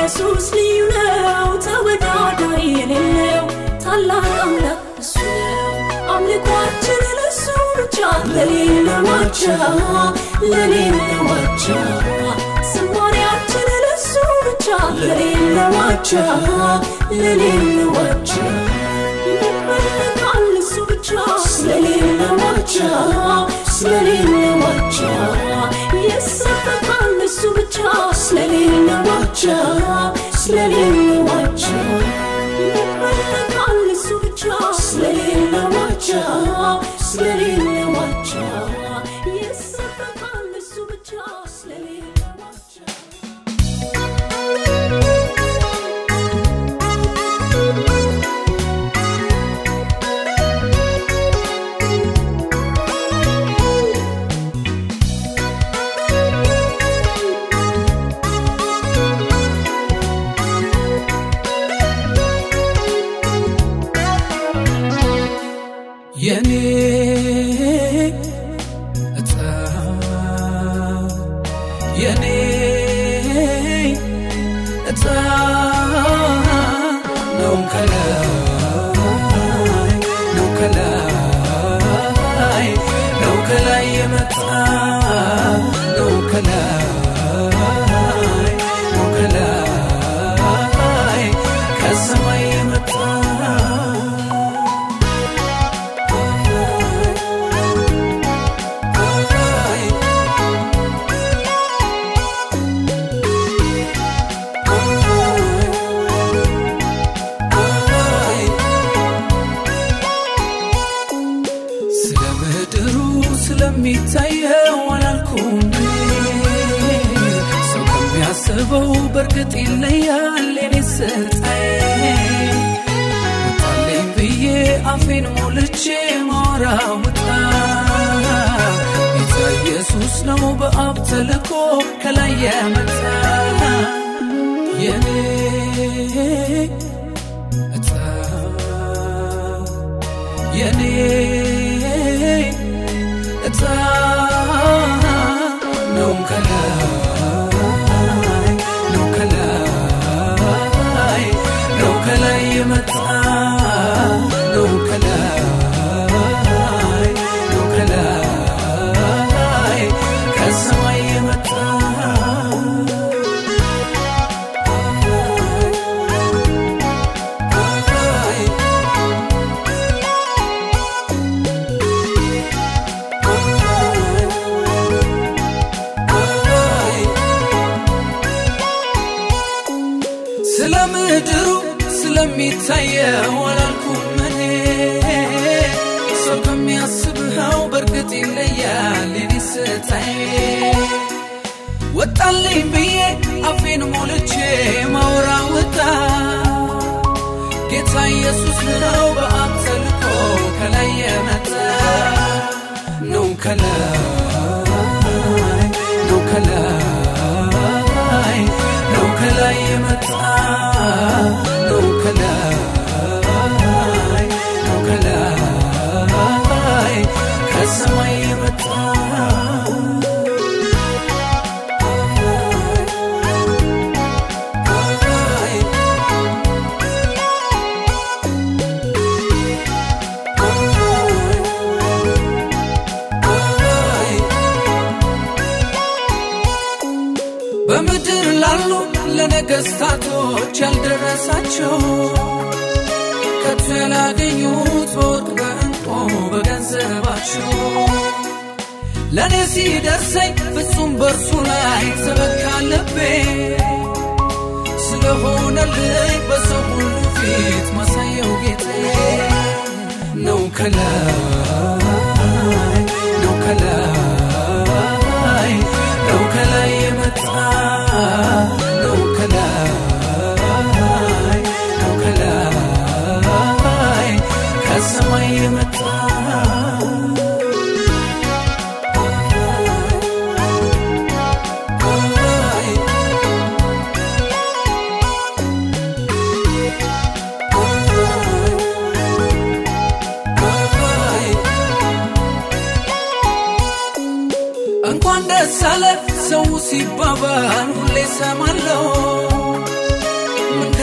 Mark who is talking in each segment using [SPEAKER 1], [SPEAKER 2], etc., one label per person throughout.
[SPEAKER 1] ኢየሱስ ልዩ ነው ተወዳዳሪ የሌለው ታላቅ አምላክ እሱ ነው አምልኳችን ለሱ ብቻ ለሌለው ዋቻ ለሌለው ዋቻ ዝማሬያችን ለሱ ብቻ ለሌለው ዋቻ ለሌለው ዋቻ ይመለካል እሱ ብቻ ስለሌለው ዋቻ ስለሌለው ዋቻ ይሰበካል እሱ ብቻ ስለሌለው ዋቻ ስለሌለው ዋቻ ይመለካል እሱ ብቻ ስለሌለው ዋቻ ስለሌለው ዋቻ ይሰበካል እሱ ብቻ ስለሌለው ዋቻ
[SPEAKER 2] የኔ እጣ የኔ እጣ ነው ከላይ ነው ከላይ ነው ከላይ የመጣ ነው ከላይ ነው ከላይ ከሰማይ የመጣ ስለ ምድሩ ስለሚታየው አላልኩም ሰው ከሚያስበው በእርግጥ ይለያል የኔ ስልጣዬ ወጣለኝ ብዬ አፌን ሞልቼ ማወራ ውጣ ጌታ ኢየሱስ ነው በአብ ተልኮ ከላይ የመጣ የኔ እጣ የኔ እጣ ነው ከላይ ነው ከላይ ነው ከላይ የመጣ ነው ከላይ ነው ከላይ ከሰማይ የመጣ ስለ ምድሩ ስለሚታየው አላልኩም እኔ ሰው ከሚያስብኸው በእርግጥ ይለያል የኔ ስታይ ወጣልኝ ብዬ አፌን ሞልቼ ማውራ ወጣ ጌታ ኢየሱስ ነው በአብ ተልኮ ከላይ የመጣ ነው ከላይ ነው ከላይ ነው ከላይ የመጣ ነው ከላይ ነው ከላይ ከሰማይ የመጣ በምድር ላሉ ለነገስታቶች ያልደረሳቸው ከቶ ያላገኙት በወርቅ በእንቆ በገንዘባቸው ለእኔ ሲደርሰኝ ፍጹም በእርሱ ላይ ተበካ ልቤ ስለሆነልኝ በሰው ሁሉ ፊት ማሳየው ጌቴ ነው ከላይ ነው ከላይ ነው ከላይ የመጣ ነው ከላይ ነው ከላይ ከሰማይ የመጣ እንኳን ደስ አለ ሰው ሲባባል ሁሌ ሰማለው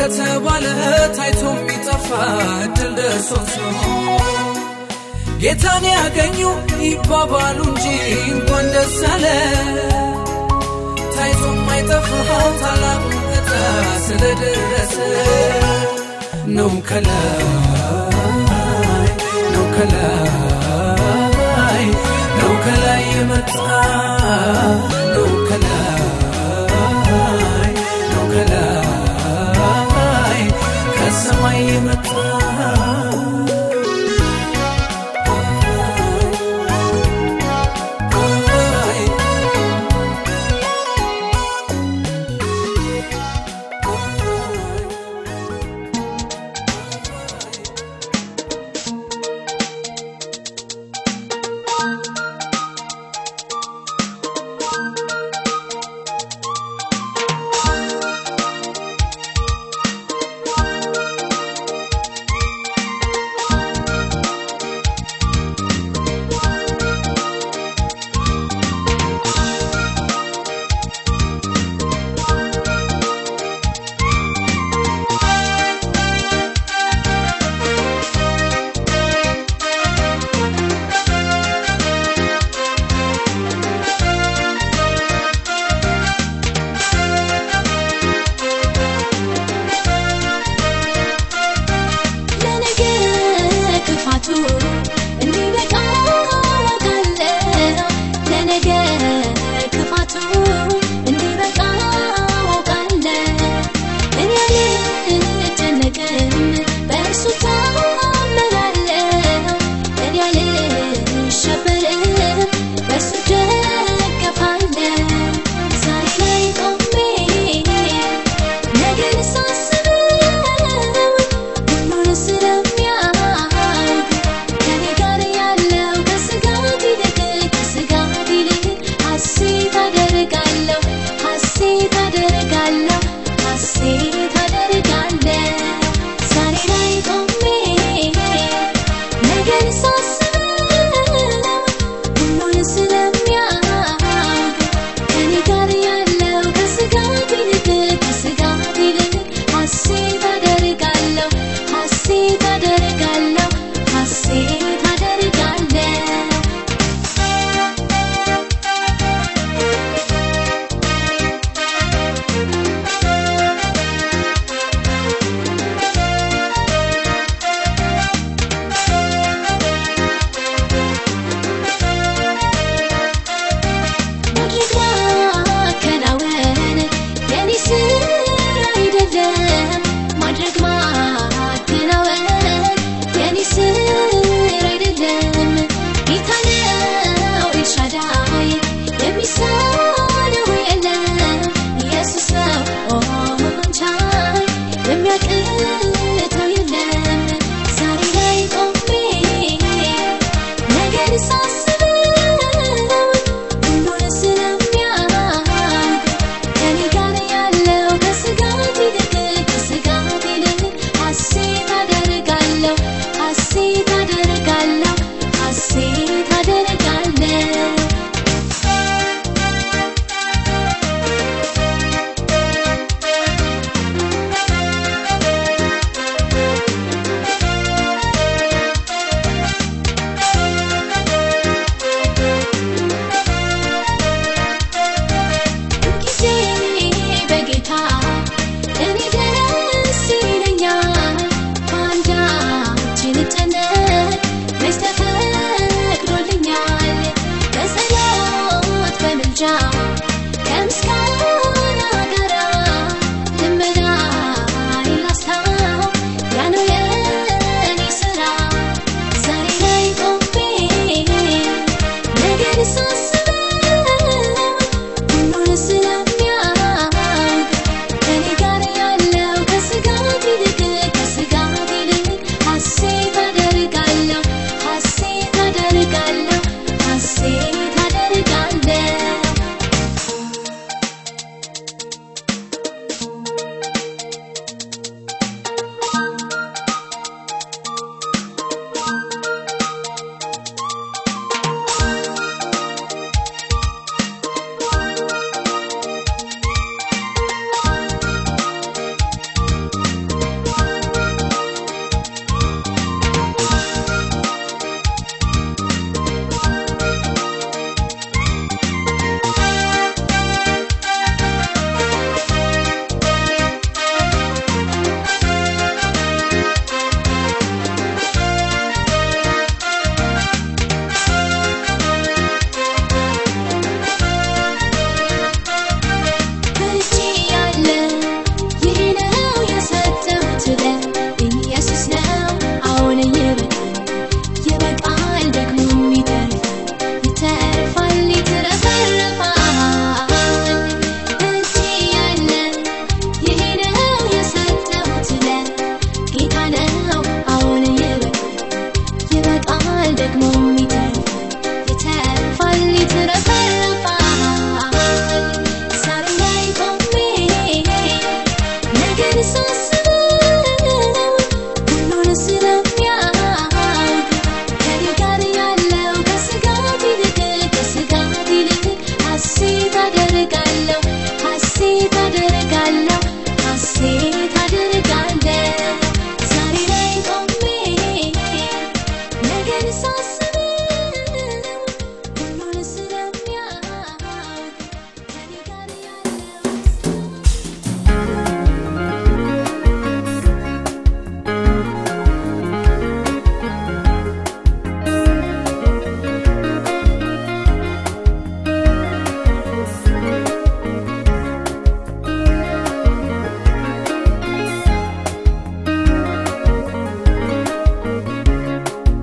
[SPEAKER 2] ከተባለ ታይቶ የሚጠፋ ድል ደርሶት ነው ጌታን ያገኙ ይባባሉ እንጂ እንኳን ደስ አለ ታይቶ የማይጠፋው ታላቁ ዕጣ ስለደረሰ ነው ከላይ ነው ከላይ ነው ከላይ የመጣ ነው ከላይ ነው ከላይ ከሰማይ የመጣ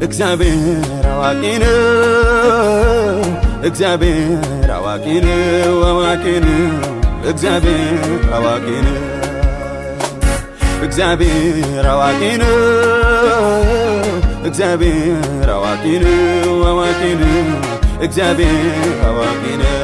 [SPEAKER 3] እግዚአብሔር አዋቂ ነው እግዚአብሔር አዋቂ ነው አዋቂ ነው እግዚአብሔር አዋቂ ነው እግዚአብሔር አዋቂ ነው እግዚአብሔር አዋቂ ነው አዋቂ ነው እግዚአብሔር አዋቂ ነው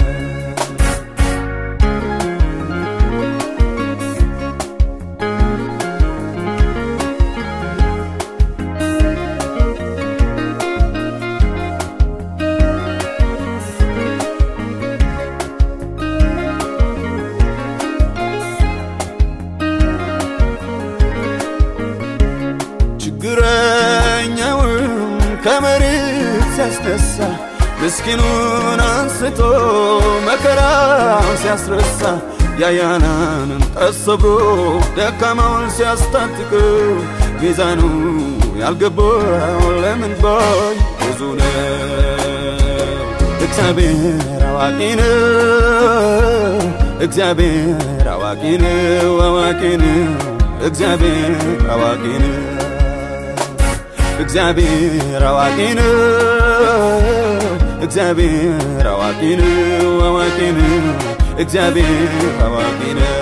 [SPEAKER 3] ችግረኛውን ከመሬት ሲያስነሳ ምስኪኑን አንስቶ መከራው ሲያስረሳ ያያናንን ጠሰብሮ ደካማውን ሲያስታጥቀው ሚዛኑ ያልገባው ለምን ባይ ብዙ ነው። እግዚአብሔር አዋቂ ነው እግዚአብሔር አዋቂ ነው አዋቂ ነው እግዚአብሔር አዋቂ ነው እግዚአብሔር አዋቂ ነው እግዚአብሔር አዋቂ ነው አዋቂ ነው እግዚአብሔር አዋቂ ነው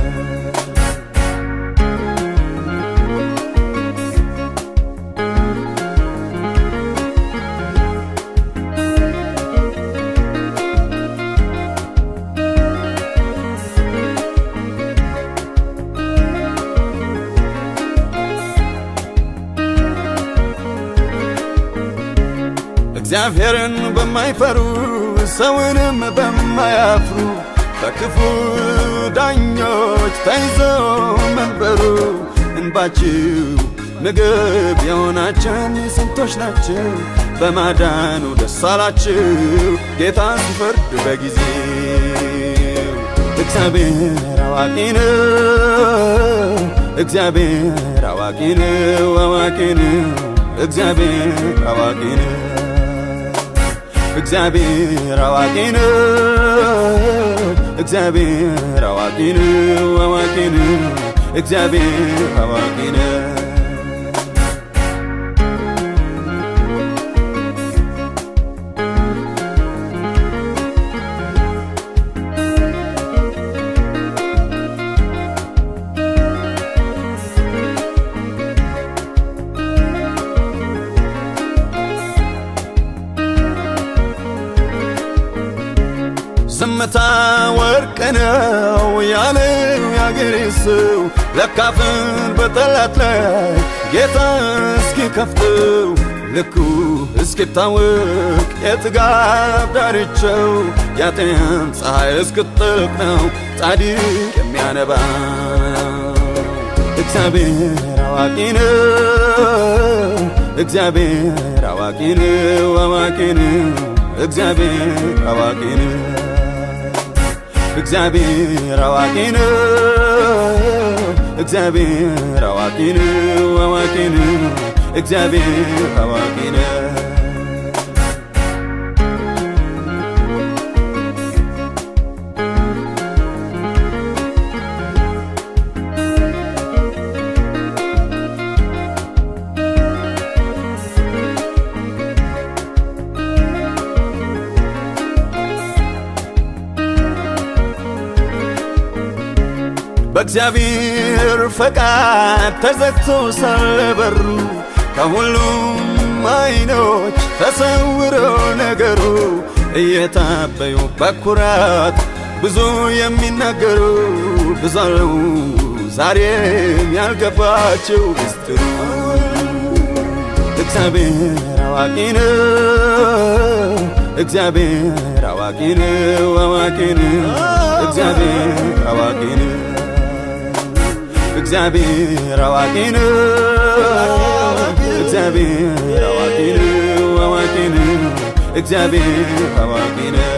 [SPEAKER 3] እግዚአብሔርን በማይፈሩ ሰውንም በማያፍሩ በክፉ ዳኞች ተይዞ መንበሩ እንባችው ምግብ የሆናችን ስንቶች ናቸው በማዳኑ ደስ አላችሁ ጌታ ሲፈርድ በጊዜው እግዚአብሔር አዋቂ ነው እግዚአብሔር አዋቂ ነው አዋቂ ነው እግዚአብሔር አዋቂ ነው እግዚአብሔር አዋቂ ነው እግዚአብሔር አዋቂ ነው አዋቂ ነው እግዚአብሔር አዋቂ ነው ዝምታ ወርቅ ነው ያለው ያገሬ ሰው ለካፍን በጠላት ላይ ጌታ እስኪከፍተው ልኩ እስኪታወቅ የጥጋብ ዳርቻው ያጤን ፀሐይ እስክትጠልቅ ነው ጻድቅ የሚያነባ እግዚአብሔር አዋቂ ነው እግዚአብሔር አዋቂ ነው አዋቂ ነው እግዚአብሔር አዋቂ ነው እግዚአብሔር አዋቂ ነው እግዚአብሔር አዋቂ ነው አዋቂ ነው እግዚአብሔር አዋቂ ነው በእግዚአብሔር ፈቃድ ተዘግቶ ሳለ በሩ ከሁሉም አይኖች ተሰውሮ ነገሩ እየታበዩ በኩራት ብዙ የሚናገሩ ብዙ አሉ ዛሬም ያልገባቸው ምስጢሩ እግዚአብሔር አዋቂ ነው እግዚአብሔር አዋቂ ነው አዋቂ ነው እግዚአብሔር አዋቂ ነው እግዚአብሔር አዋቂ ነው እግዚአብሔር አዋቂ ነው አዋቂ ነው እግዚአብሔር አዋቂ ነው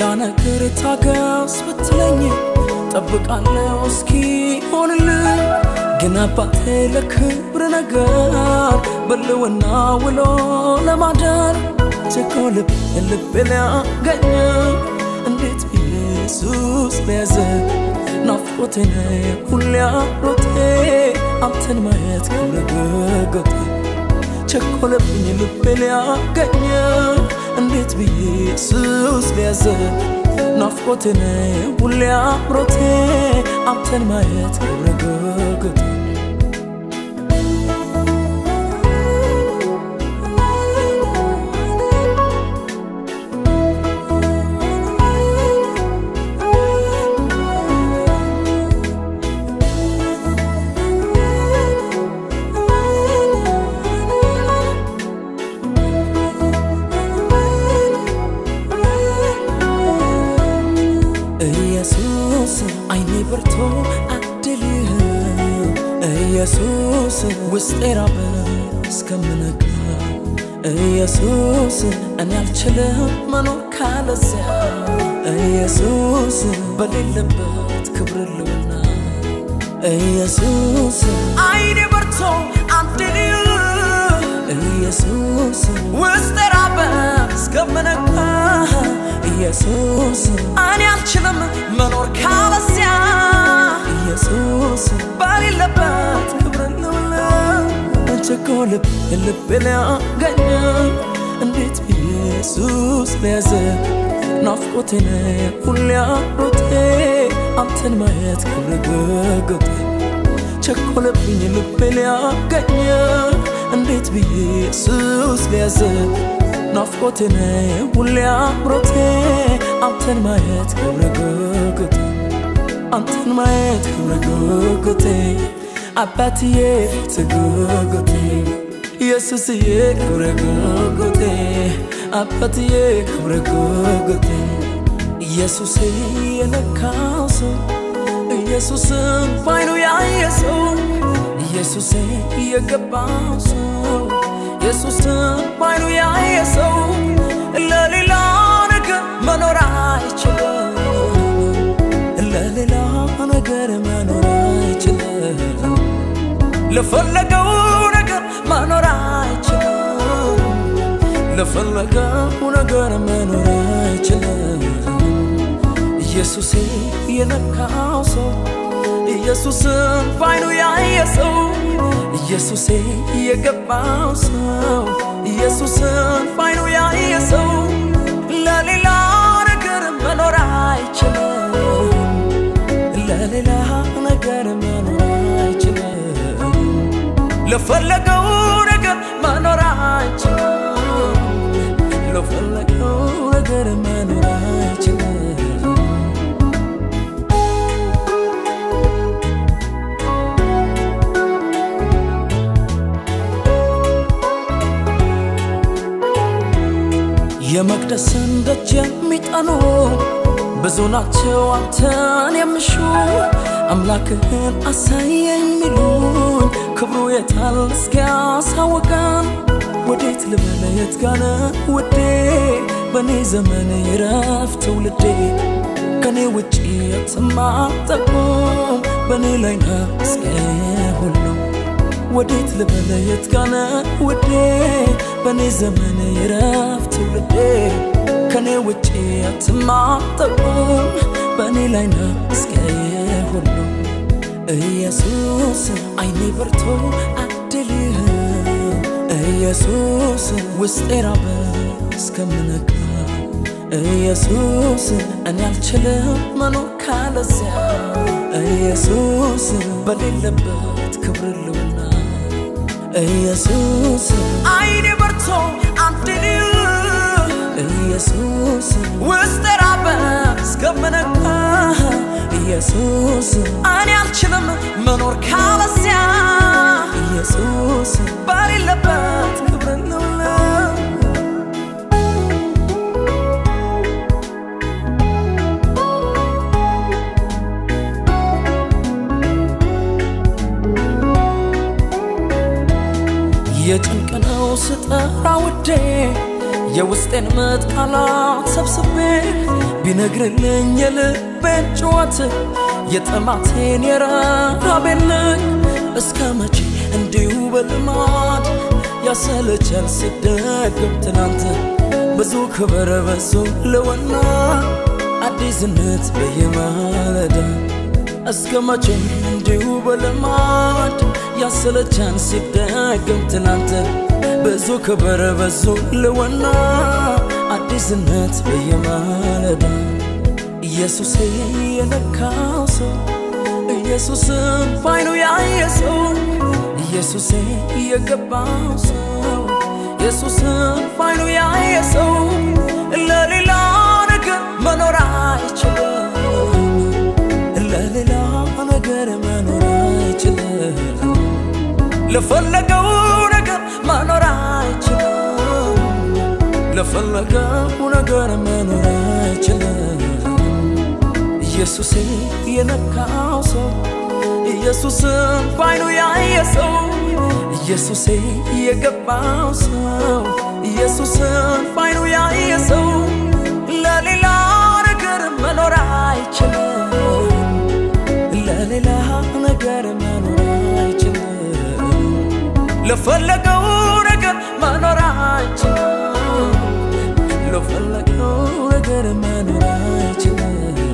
[SPEAKER 4] ሌላ ነገር ታገስ ብትለኝ ጠብቃለሁ እስኪ ሆንልኝ ግን አባቴ ለክብር ነገር በልውና ውሎ ለማደር ቸኮ ልብ ልብ ሊያገኝ እንዴት ኢየሱስ ለያዘ ናፍቆቴ ነህ ሁሌ አሮቴ አንተን ማየት ክብረ ገገቴ ቸኮለብኝ ልቤ ሊያገኝ እንዴት ብዬ ኢየሱስ ሊያዘ ናፍቆቴ ነህ ሁሌ አምሮቴ አንተን ማየት ክብረ ገገቴ ኢየሱስ አይኔ በርቶ አድልህ ኢየሱስ ውስጤ ራበ እስከምነጋ ኢየሱስ እኔ አልችልም መኖር ካለዚያ ኢየሱስ በሌለበት ክብር ልውና ኢየሱስ አይኔ በርቶ አድልህ ኢየሱስ ውስጤ ራበ እስከምነጋ ኢየሱስ እኔ አልችልም መኖር ካለዚያ ኢየሱስ በሌለበት ክብር ልውለ ቸኮ ልብ ልብ ሊያገኝ እንዴት ኢየሱስ ለያዘ ናፍቆቴ ነህ ሁሌ አሮቴ አንተን ማየት ክብር ገገቴ ቸኮለብኝ ልቤ ሊያገኝ እንዴት ብዬ ኢየሱስ ለያዘ ናፍቆቴ ነህ ሁሌ አምሮቴ አንተን ማየት ክብረ ገገቴ አንተን ማየት ክብረ ገገቴ አባትዬ ትገገቴ ኢየሱስዬ ክብረ ገገቴ አባትዬ ክብረ ገገቴ ኢየሱስ የነካው ሰው ኢየሱስን ባይኑ ያየ ሰው ኢየሱስ የገባው ሰው ኢየሱስን ባይኑ ያየ ሰው ለሌላ ነገር መኖር አይችልም። ለሌላ ነገር መኖር አይችልም። ለፈለገው ነገር መኖር አይችልም። ለፈለገው ነገር መኖር አይችልም። ኢየሱሴ የነካው ሰው ኢየሱስን ባይኑ ያየ ሰው ኢየሱሴ የገባው ሰው ኢየሱስን ባይኑ ያየ ሰው ለሌላ ነገር መኖር አይችልም። ለሌላ ነገር መኖር አይችልም። ለፈለገው ነገር መኖር አይችልም። ለፈለገው ነገር መኖር አይችልም። የመቅደስን ደጅ የሚጠኑ ብዙ ናቸው አንተን የሚሹ አምላክህን አሳየኝ ሚሉኝ ክብሩ የታል እስኪያሳውቀን ወዴት ልበለ የት ጋነ ውዴ በእኔ ዘመን ይረፍ ትውልዴ ከኔ ውጪ የትማጠቁም በእኔ ላይ ነው እስከ ሁሉ ወዴት ልበለ የት ጋነ ውዴ በእኔ ዘመን ይረፍ ትውልዴ ከኔ ውጪ አትማጠቁም በእኔ ላይ ነው እስከ ሁሉ ኢየሱስ አይኔ በርቶ አድልህ ኢየሱስ ውስጤ ራበ እስከምነጋ ኢየሱስ እኔ አልችልም መኖር ካለዚያ ኢየሱስ በሌለበት ክብር ልውና ኢየሱስ አይኔ በርቶ አድልህ ኢየሱስ ውስጤ ራበ እስከምነጋ ኢየሱስ እኔ አልችልም መኖር ካለዚያ ኢየሱስ በሌለበት ክብር ልውለ የጭንቅ ነው ስጠራ ውዴ የውስጤን ምጥ ቃላት ሰብስቤ ቢነግርልኝ የልቤን ጩኸት የጥማቴን የረሃቤን ልክ እስከ መቼ እንዲሁ በልማድ ያሰለቻል ሲደገም ትናንት ብዙ ክብር በዙ ለወና አዲስነት በየማለዳ እስከ መቼም እንዲሁ በልማድ ያሰለቻን ሲደገም ትናንት ብዙ ክብር በዙ ለወና አዲስነት በየማለዳ ኢየሱሴ የነካው ሰው ኢየሱስን ባይኑ ያየ ሰው ኢየሱሴ የገባው ሰው ኢየሱስን ባይኑ ያየ ሰው ለሌላ ነገር መኖር አይችልም ለሌላ ነገር መኖር አይችልም ለፈለገው ነገር መኖር አይችልም ለፈለገው ነገር መኖር አይችልም ኢየሱሴ የነካው ሰው ኢየሱስን ባይኑ ያየ ሰው ኢየሱሴ የገባው ሰው ኢየሱስን ባይኑ ያየ ሰው ለሌላ ነገር መኖር አይችልም ለሌላ ነገር መኖር አይችልም ለፈለገው ነገር መኖር አይችልም ለፈለገው ነገር መኖር አይችልም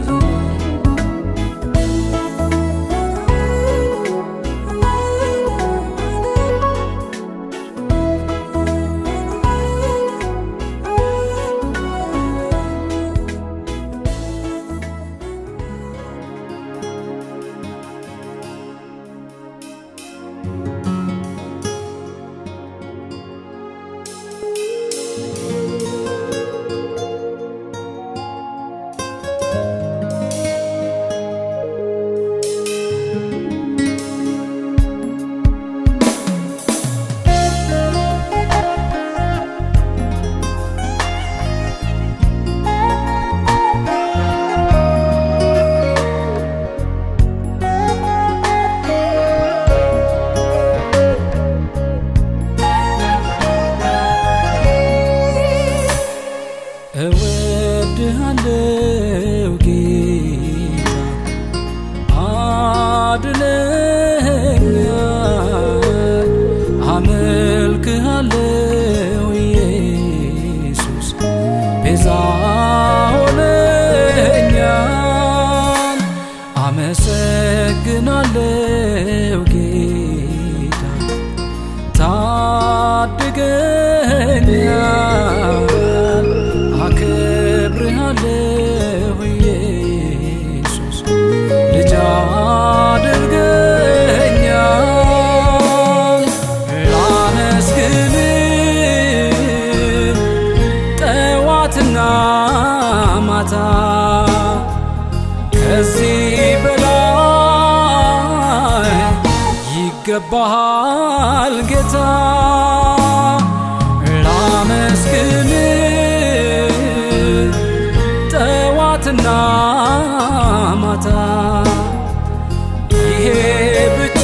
[SPEAKER 4] እወድሃለው ጌታ አድነኛል አመልክሃለው ኢየሱስ ቤዛ ሆነኛል አመሰግናለው ጌታ ታድገኛል አከብርሃለሁ ኢየሱስ ልጅ አድርገኛል ላመስግን ጠዋትና ማታ ከዚህ በላይ ይገባሃል ጌታ ላመስግን ጠዋትና ማታ ይሄ ብቻ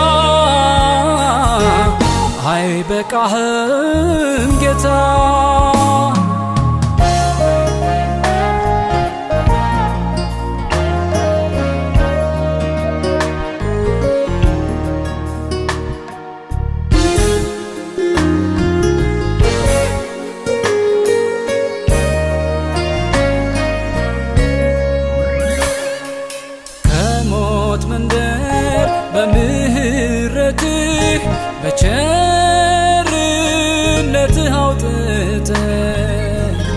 [SPEAKER 4] አይበቃህም ጌታ ከሞት መንደር በምህረትህ በቸርነትህ አውጥተህ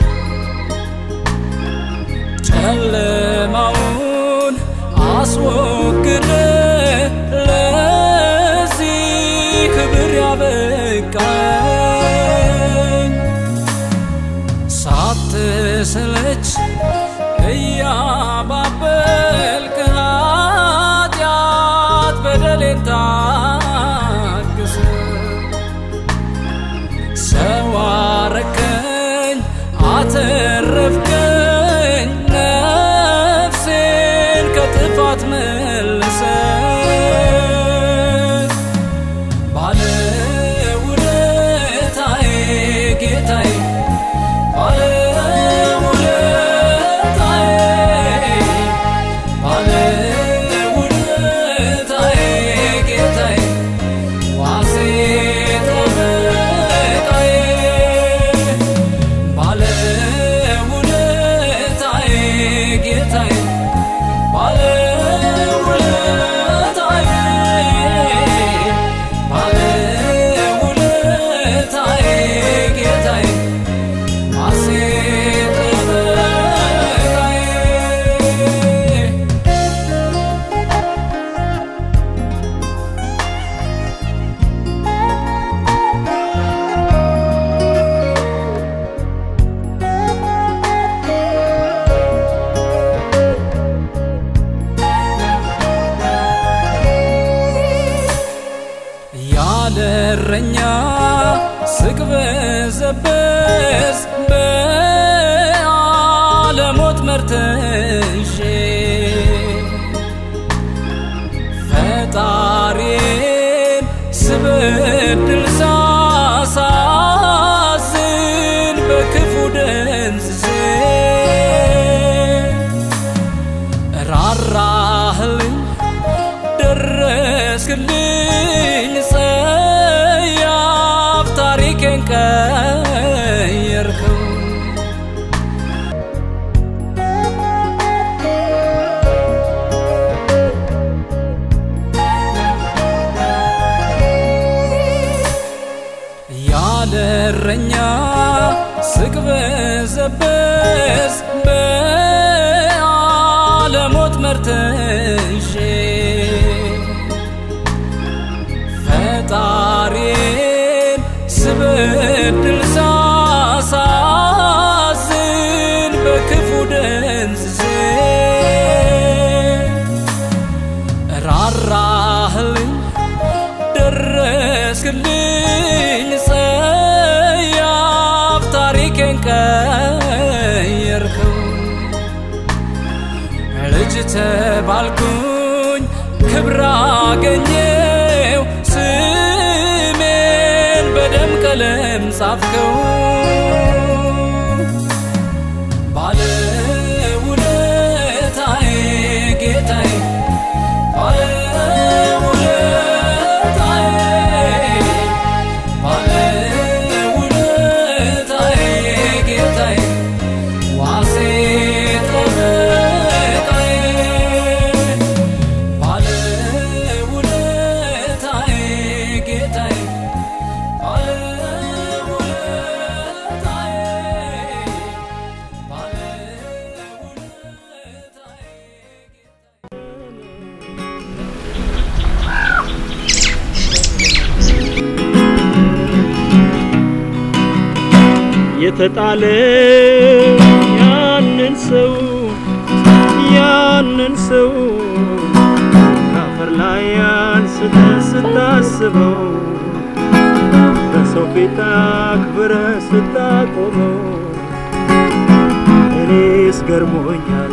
[SPEAKER 4] ጨለማውን አስወግደ ለዚህ ክብር ያበቃኝ ሳትሰለች እያባበልክ ኃጢአት በደሌን ታግስ ሰው አረከኝ አተረፍከኝ ነፍሴን ከጥፋት መልሰ ባለውለታዬ ጌታዬ በዓለሞት መርተዤ ፈጣሪን ስበድል ሳሳዝን በክፉ ደንዝዜ ራራህልኝ ደረስክልኝ ጸያፍ ታሪኬን ቀየርከው ያለ እረኛ ስቅበዘበዝ በዓለሞት መርተዤ ፈጣሪን ስበድል ሳሳዝን በክፉ ደንዝዜ ራራህልኝ ደረስክልኝ ጸያፍ ታሪኬን ቀየርከው ልጅ ተባልኩኝ ክብር አገኘው ስሜን በደም ቀለም ጻፍከው ባለውለታዬ ጌታዬ ባለውለታዬ ባለውለታዬ ጌታዬ ዋሴ ጠበቃዬ ባለውለታዬ ጌታዬ ባለውለታዬ ባለውለታዬ
[SPEAKER 5] የተጣለ ያንን ሰው ያንን ሰው ከአፈር ላይ አንስተ ስታስበው በሰው ፊት አክብረ ስታቆመው እኔስ ገርሞኛል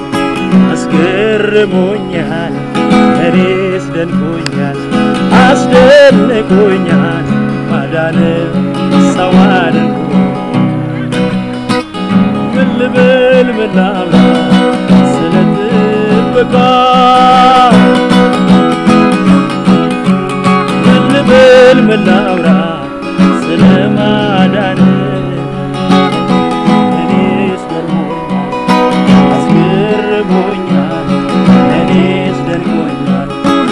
[SPEAKER 5] አስገርሞኛል እኔስ ደንቆኛል አስደንቆኛል ማዳን ሰው አድርጎ ምን ልበል ምን ላውራ ስለ ጥበቃ ምን ልበል ምን ላውራ ስለ ማዳን እኔስ ገርሞኛል አስገርሞኛል እኔስ ደንቆኛል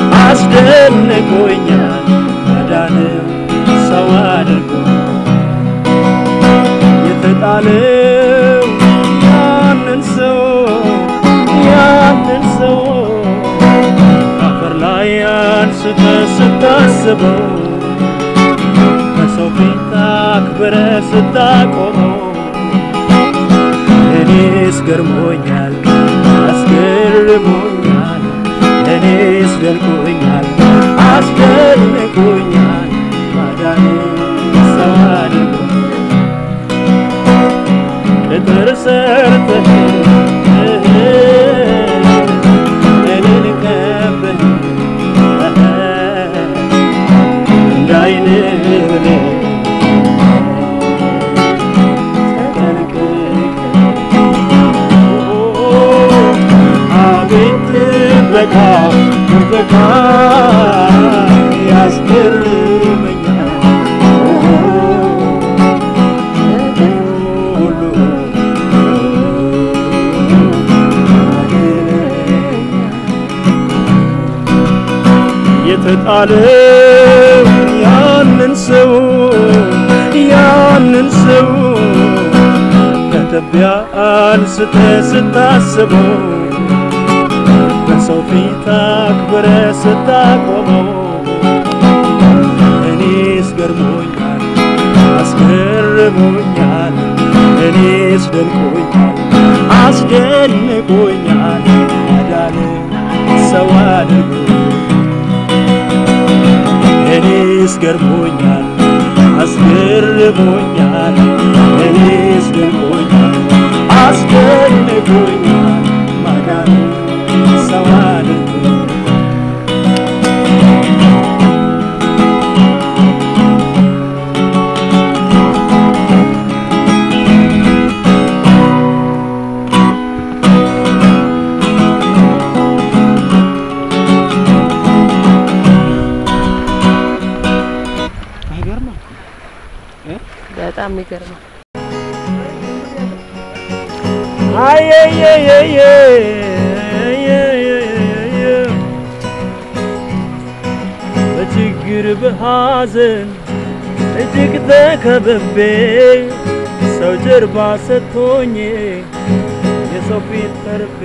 [SPEAKER 5] አስደንቆኛል ማዳን ሰው አድርጎ የተጣለው ያንን ሰው ያንን ሰው አፈር ላይ አንስተ ስታስበው በሰው ፊት አክብረ ስታቆመው እኔስ ገርሞኛል አስገርሞኛል እኔስ ደንቆኛል አስደንቆኛል ማዳን ሰው አድርጎ ቅጥር ሰርተህ እኔን ከበህ እንዳይን ብለህ ተጠንቅቀህ አቤት ጥበቃ ጥበቃ የተጣለው ያንን ሰው ያንን ሰው ከትቢያ አንስተ ስታስበው በሰው ፊት አክብረ ስታቆመው እኔስ ገርሞኛል አስገርሞኛል እኔስ ደንቆኛል አስደንቆኛል አዳነ ሰው አድርጎ እኔስ ገርሞኛል አስገርሞኛል እኔስ
[SPEAKER 6] የሚገርመው።
[SPEAKER 5] በችግር በሐዘን እጅግ ተከብቤ ሰው ጀርባ ሰጥቶኝ የሰው ፊት ተርቤ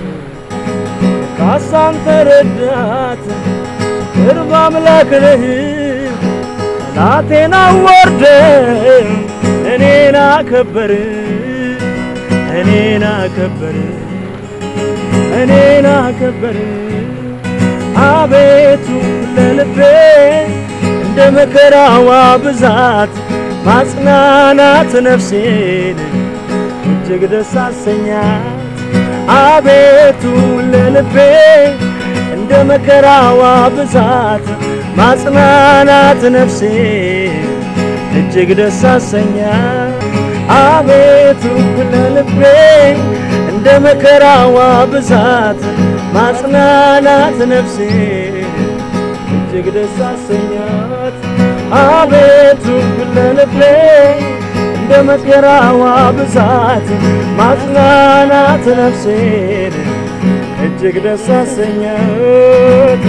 [SPEAKER 5] ካሳን ተረዳት ቅርብ አምላክ ነህ ጠላቴን አወርደ እኔን አከበር እኔን አከበር እኔን አከበር አቤቱ ለልቤ እንደ መከራዋ ብዛት ማጽናናት ነፍሴን እጅግ ደስ አሰኛት አቤቱ ለልቤ እንደ መከራዋ ብዛት ማጽናናት ነፍሴን እጅግ ደስ አሰኛት አቤቱ ለልቤ እንደ መከራዋ ብዛት ማጽናናት ነፍሴ እጅግ ደስ አሰኛት አቤቱ ለልቤ እንደ መከራዋ ብዛት ማጽናናት ነፍሴን እጅግ ደስ አሰኛት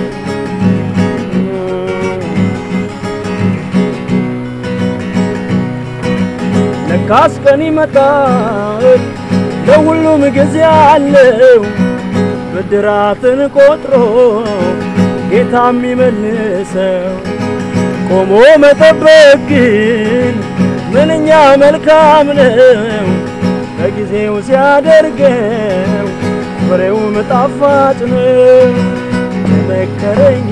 [SPEAKER 5] ለካስ ቀን ይመጣል ለሁሉም ጊዜ አለው ብድራትን ቆጥሮ ጌታ የሚመልሰው ቆሞ መጠበቅ ግን ምንኛ መልካም ነው በጊዜው ሲያደርገው ፍሬውም ጣፋጭ ነው የመከረኝ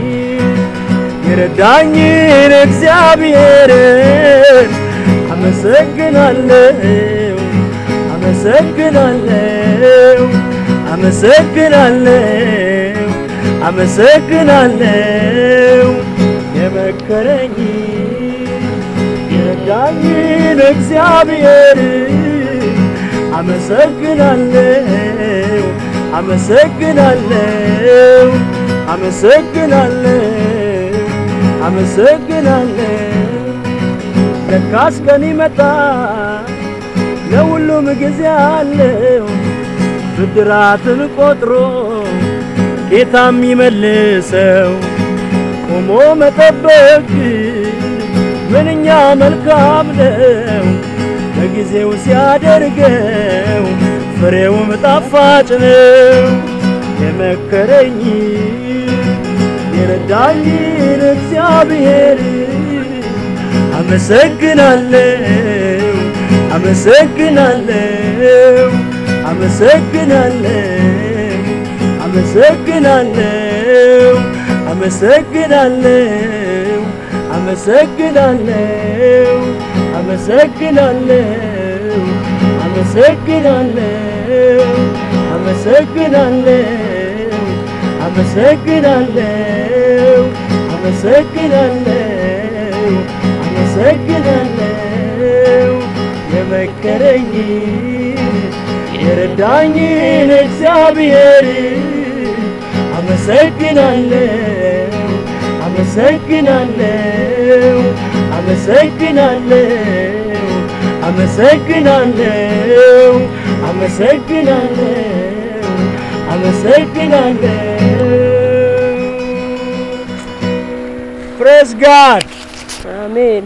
[SPEAKER 5] የረዳኝን እግዚአብሔርን አመሰግናለሁ አመሰግናለሁ አመሰግናለሁ አመሰግናለሁ የመከረኝ የረዳኝን እግዚአብሔር አመሰግናለሁ አመሰግናለሁ አመሰግናለሁ አመሰግናለሁ ለካስ ቀን ይመጣል ለሁሉም ጊዜ አለው ብድራትን ቆጥሮ ጌታ የሚመልሰው ቆሞ መጠበቅ ምንኛ መልካም ነው በጊዜው ሲያደርገው ፍሬውም ጣፋጭ ነው የመከረኝ የረዳኝን እግዚአብሔር አመሰግናለሁ አመሰግናለሁ አመሰግናለሁ አመሰግናለሁ አመሰግናለሁ አመሰግናለሁ አመሰግናለሁ አመሰግናለሁ አመሰግናለሁ አመሰግናለሁ አመሰግናለሁ አመሰግናለሁ የመከረኝ የረዳኝን እግዚአብሔር አመሰግናለሁ አመሰግናለሁ አመሰግናለሁ አመሰግናለሁ አመሰግናለሁ አመሰግናለሁ ፕሬስ ጋድ
[SPEAKER 6] አሜን።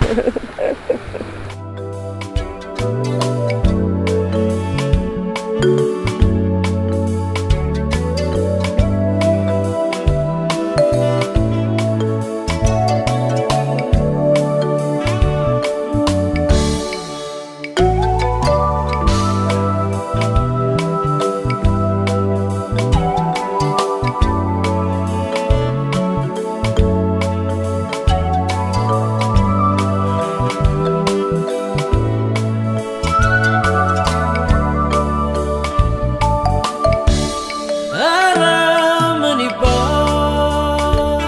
[SPEAKER 4] ኧረ ምን ይባል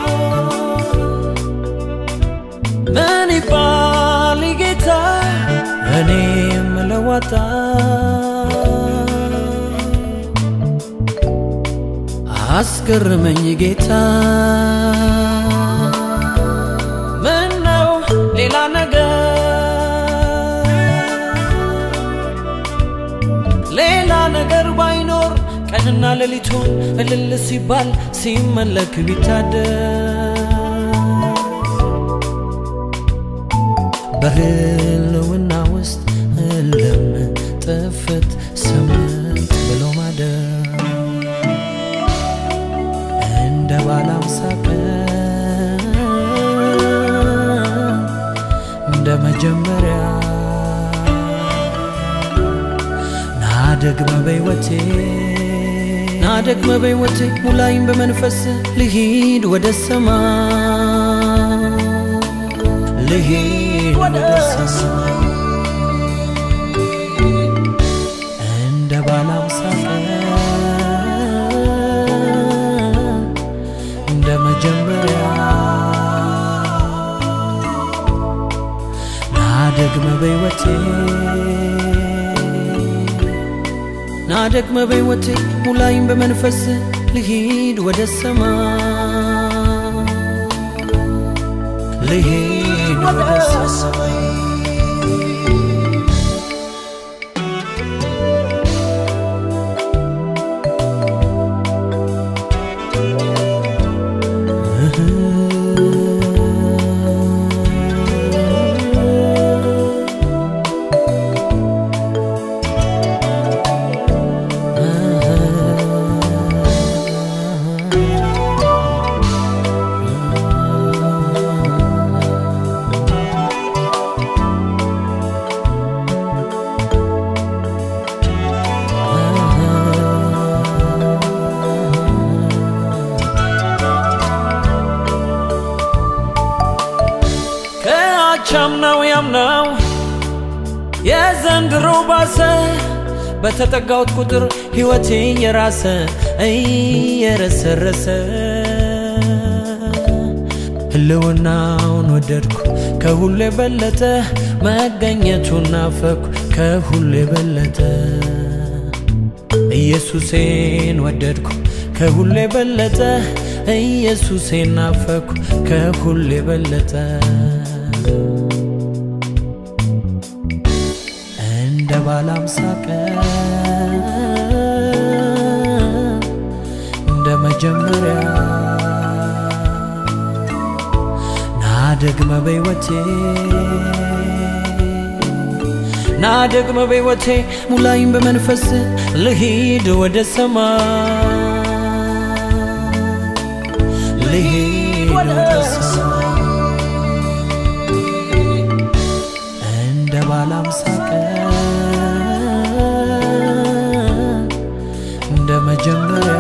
[SPEAKER 4] ምን ይባል ጌታ እኔ የምለዋጣ አስገርመኝ ጌታ ምን ነው ሌላ ነገር ሌሊቱን እልል ሲባል ሲመለክ ቢታደር በህልውና ውስጥ እልም ጥፍት ስምንት ብሎ ማደር እንደ ባለ አምሳ ቀን እንደ መጀመሪያ ናደግመ በሕይወቴ ናደግመ በሕይወቴ ሙላይም በመንፈስ ልሂድ ወደ ሰማይ ልሂድ ወደ ሰማይ እንደ ባለ አምሳ ቀን እንደ መጀመሪያ ናደግመ በሕይወቴ ናደግመ በሕይወቴ ሙላይም በመንፈስ ልሂድ ወደ ሰማይ ልሂድ ወደ ሰማይ ከአቻምናው ያምናው የዘንድሮ ባሰ በተጠጋሁት ቁጥር ሕይወቴ የራሰ እየረሰረሰ ህልውናውን ወደድኩ ከሁሉ የበለጠ መገኘቱን ናፈኩ ከሁሉ የበለጠ ኢየሱሴን ወደድኩ ከሁሉ የበለጠ ኢየሱሴን ናፈኩ ከሁሉ የበለጠ እንደ ባለ አምሳ ቀን እንደ መጀመሪያ ናደግመ በሕይወቴ ናደግመ በሕይወቴ ሙላይም በመንፈስ ልሂድ ወደ ሰማይ ልሂድ ወደ ሰማይ እንደ ባለ አምሳ ቀን እንደ መጀመሪያ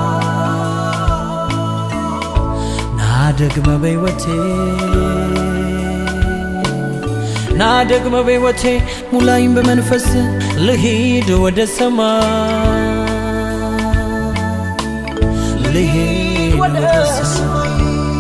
[SPEAKER 4] ናደግመ በሕይወቴ ናደግመ በሕይወቴ ሙላይም በመንፈስ ልሂድ ወደ ሰማይ ልሂድ ወደ ሰማይ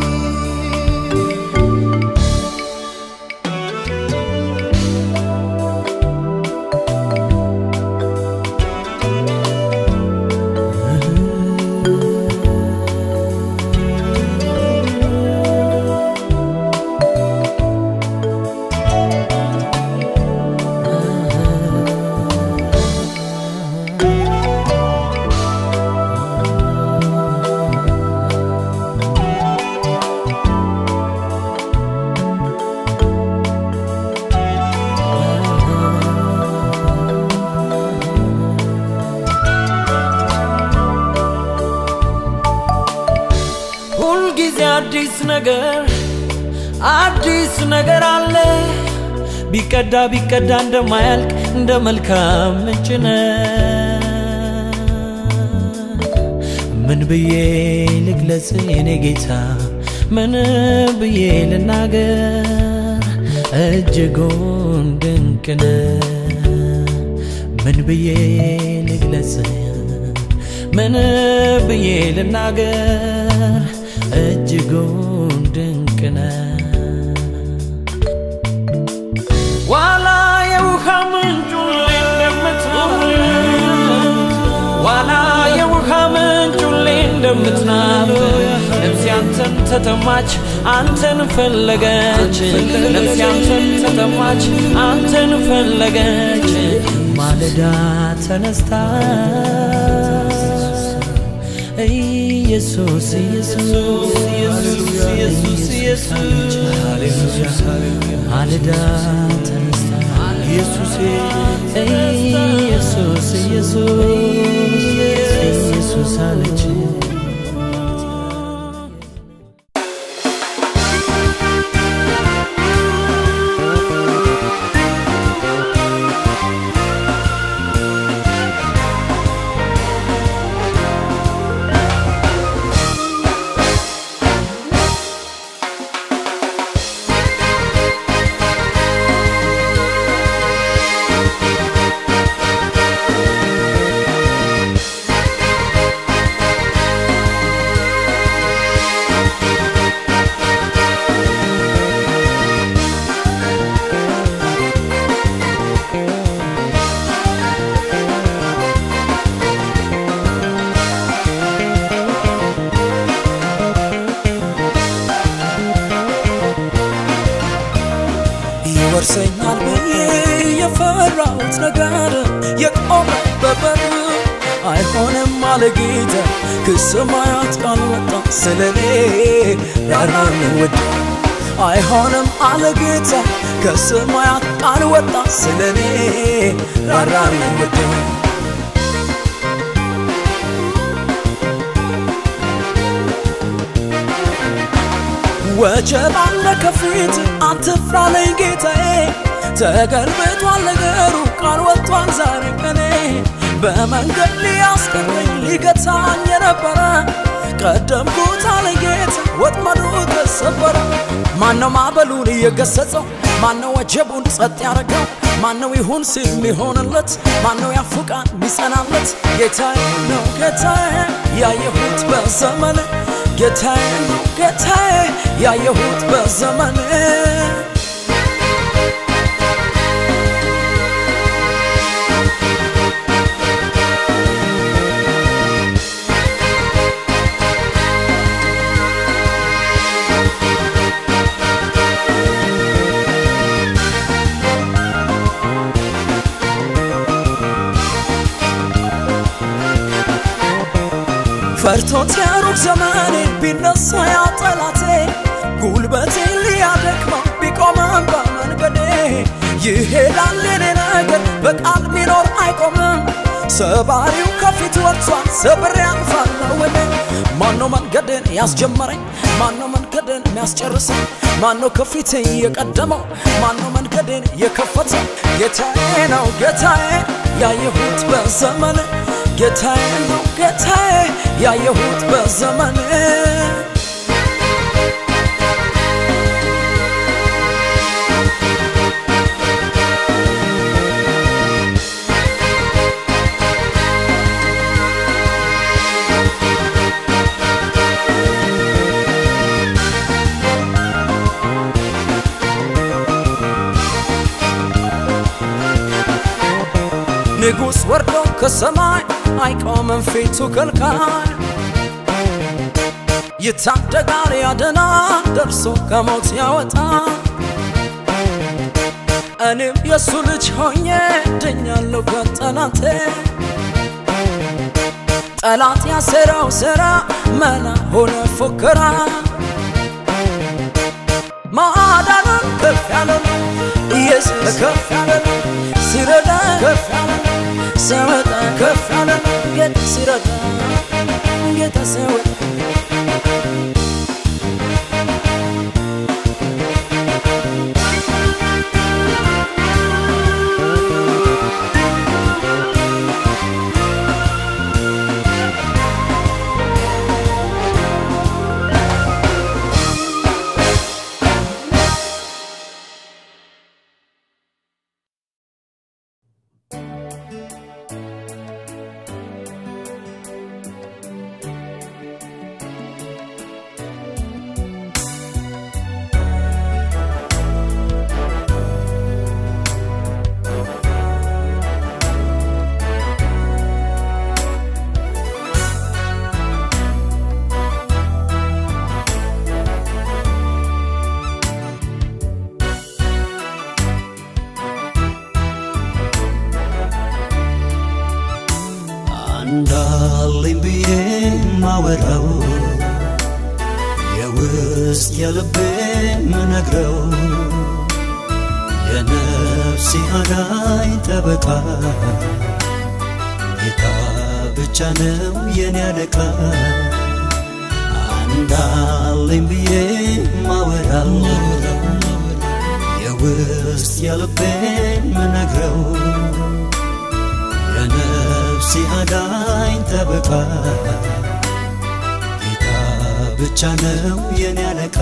[SPEAKER 4] ሁልጊዜ አዲስ ነገር አዲስ ነገር አለ ቢቀዳ ቢቀዳ እንደማያልቅ እንደ መልካም ምንጭ ነህ። ምን ብዬ ልግለጽ የኔ ጌታ ምን ብዬ ልናገር እጅጉን ድንቅ ነህ። ምን ብዬ ልግለጽ ምን ብዬ ልናገር እጅጉን ድንቅ ነህ። ዋላ የውሃ ምንጩን እንደምትናፍቅ ዋላ የውሃ ምንጩን እንደምትናፍቅ ነፍሴ አንተን ተጠማች አንተን ፈለገች ነፍሴ አንተን ተጠማች አንተን ፈለገች ማለዳ ተነስታ ኢየሱስ ኢየሱስ ኢየሱስ ኢየሱስ ማለዳ ተነስታ ኢየሱስ ኢየሱስ ኢየሱስ ኢየሱስ አለች ይወርሰኛል ብዬ የፈራሁት ነገር የቆመ በበር አይሆንም አለ ጌታ ከሰማያት ቃል ወጣ ስለኔ ራራን ወድ አይሆንም አለ ጌታ ከሰማያት ቃል ወጣ ስለኔ ራራን ወድ ወጀብ አለ ከፊት አትፍራ ለኝ ጌታዬ ተገልብጧል ነገሩ ቃል ወጥቷል ዛሬ ቀኔ በመንገድ ሊያስቀረኝ ሊገታኝ የነበረ ቀደምኩት አለ ጌታ ወጥመዱ ተሰበረ ማነው ማዕበሉን እየገሰጸው ማነው ወጀቡን ጸጥ ያረገው ማነው ይሁን ሲል ሚሆንለት ማነው ያፉቃን ሚጸናለት ጌታዬ ነው ጌታዬ ያየሁት በዘመን ጌታዬ ነው ጌታዬ ያየሁት በዘመን ፈርቶት የሩቅ ዘመኔ ቢነሳ ያ ጠላቴ ጉልበቴ ሊያደክመው ቢቆምም በመንገዴ ይሄዳል የኔ ነገር በቃል ሚኖር አይቆምም ሰባሪው ከፊት ወጥቷል ሰብሬ አልፋለሁ እኔ ማነው መንገድን ያስጀመረኝ ማነው መንገድን የሚያስጨርሰኝ ማነው ከፊቴ የቀደመው ማነው መንገድን የከፈተው ጌታዬ ነው ጌታዬ ያየሁት በዘመን ጌታዬ ነው ጌታዬ ያየሁት በዘመን ንጉሥ ወርዶ ከሰማይ አይቆምም ፊቱ ከልካይ ይታደጋል ያድናል ደርሶ ከሞት ያወጣ እኔም የእሱ ልጅ ሆኜ ድኛለሁ ከጠላቴ ጠላት ያሰራው ሥራ መና ሆነ ፉከራ ማዳንን ከፍ ያለ ነው ኢየሱስ ከፍ ያለ ነው ሲረዳ ከፍ ያለ ነው ሲያወጣ ከፍ ያለ ነው ጌታ ሲረዳ ጌታ ሲያወጣ
[SPEAKER 6] አንዳለኝ ብዬ ማወራው የውስጥ የልቤ ምነግረው የነፍሴ አዳኝ ጠበቃ ጌታ ብቻ ነው የኔ አለቃ አንዳለኝ ብዬ ማወራው የውስጥ የልቤን ምነግረው የነፍሴ አዳኝ ጠበቃ ጌታ ብቻ ነው የኔ አለቃ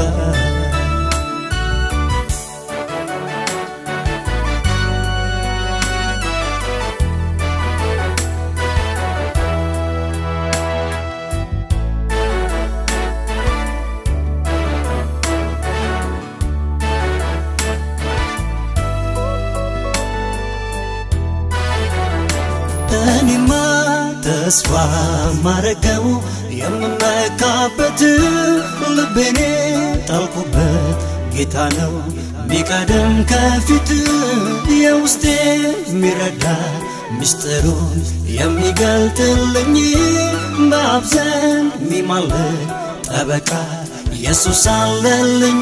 [SPEAKER 6] እኔማ ተስፋ ማረገው የምመካበት ልቤኔ ጣልኩበት ጌታ ነው ሚቀደም ከፊት የውስጤ የሚረዳ ምስጢሩን የሚገልጥልኝ በአብ ዘንድ የሚማልድ ጠበቃ ኢየሱስ አለልኝ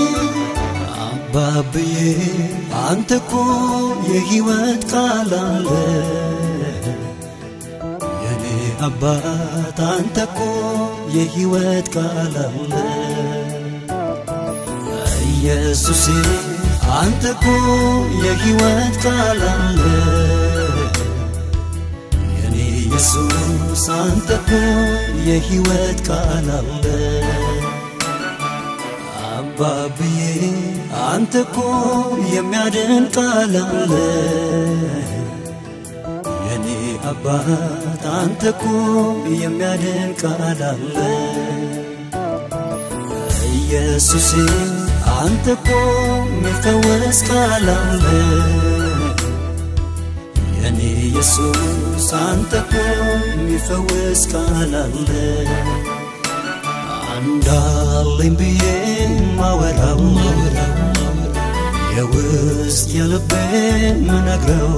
[SPEAKER 6] አባብዬ አንተ እኮ የሕይወት ቃል አለ የኔ አባት አንተ እኮ የሕይወት ቃል አለ ኢየሱሴ አንተ እኮ የሕይወት ቃል አለ የኔ ኢየሱስ አንተ እኮ የሕይወት ቃል አለ አባብዬ አንተ እኮ የሚያድን ቃል አለ የኔ አባት አንተ እኮ የሚያድን ቃል አለ ኢየሱሴ አንተ እኮ የሚፈወስ ቃል አለ የኔ ኢየሱስ አንተ እኮ የሚፈወስ ቃል አለ አንዳለኝ ብዬ ማወራው የውስጥ የልቤ ምነግረው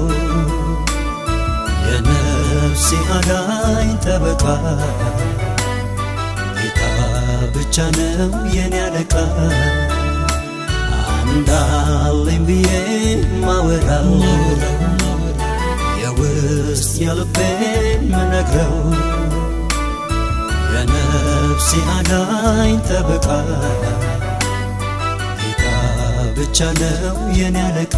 [SPEAKER 6] የነፍሴ አዳኝ ጠበቃ ጌታ ብቻ ነው የኔ አለቃ አንዳለኝ ብዬ ማወራው የውስጥ የልቤ ምነግረው የነፍሴ አዳኝ ጠበቃ ጌታ ብቻ ነው የኔ አለቃ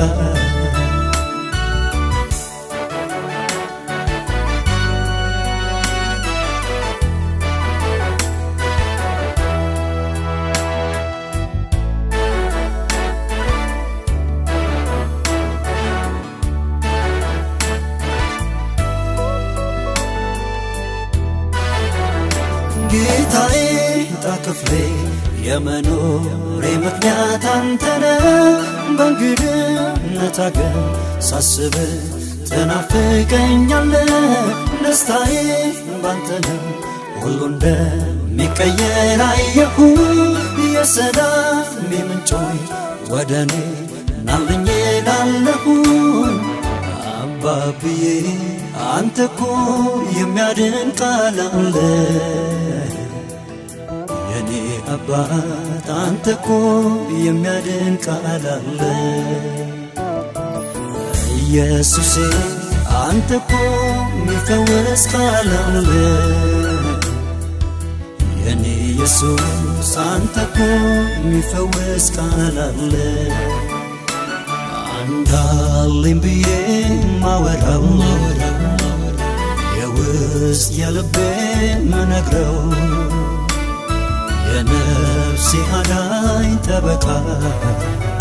[SPEAKER 6] ጌታዬ ጣክፍሌ የመኖሬ ምክንያት አንተነ በእንግድነት አገር ሳስብ ትናፍቀኛለ ደስታዬ ባንተ ነው ሁሉ እንደሚቀየር አየሁ የሰላም ምንጮይ ወደ እኔ ናልኝ ላለሁ አባብዬ አንተ እኮ የሚያድን ቃል አለ የኔ አባት አንተ እኮ የሚያድን ቃል አለ ኢየሱሴ አንተ እኮ የሚፈወስ ቃል አለ የኔ ኢየሱስ አንተ እኮ የሚፈወስ ቃል አለ አንዳለኝ ብዬ ማወራው የውስጥ የልቤ ምነግረው የነፍሴ አዳኝ ጠበቃ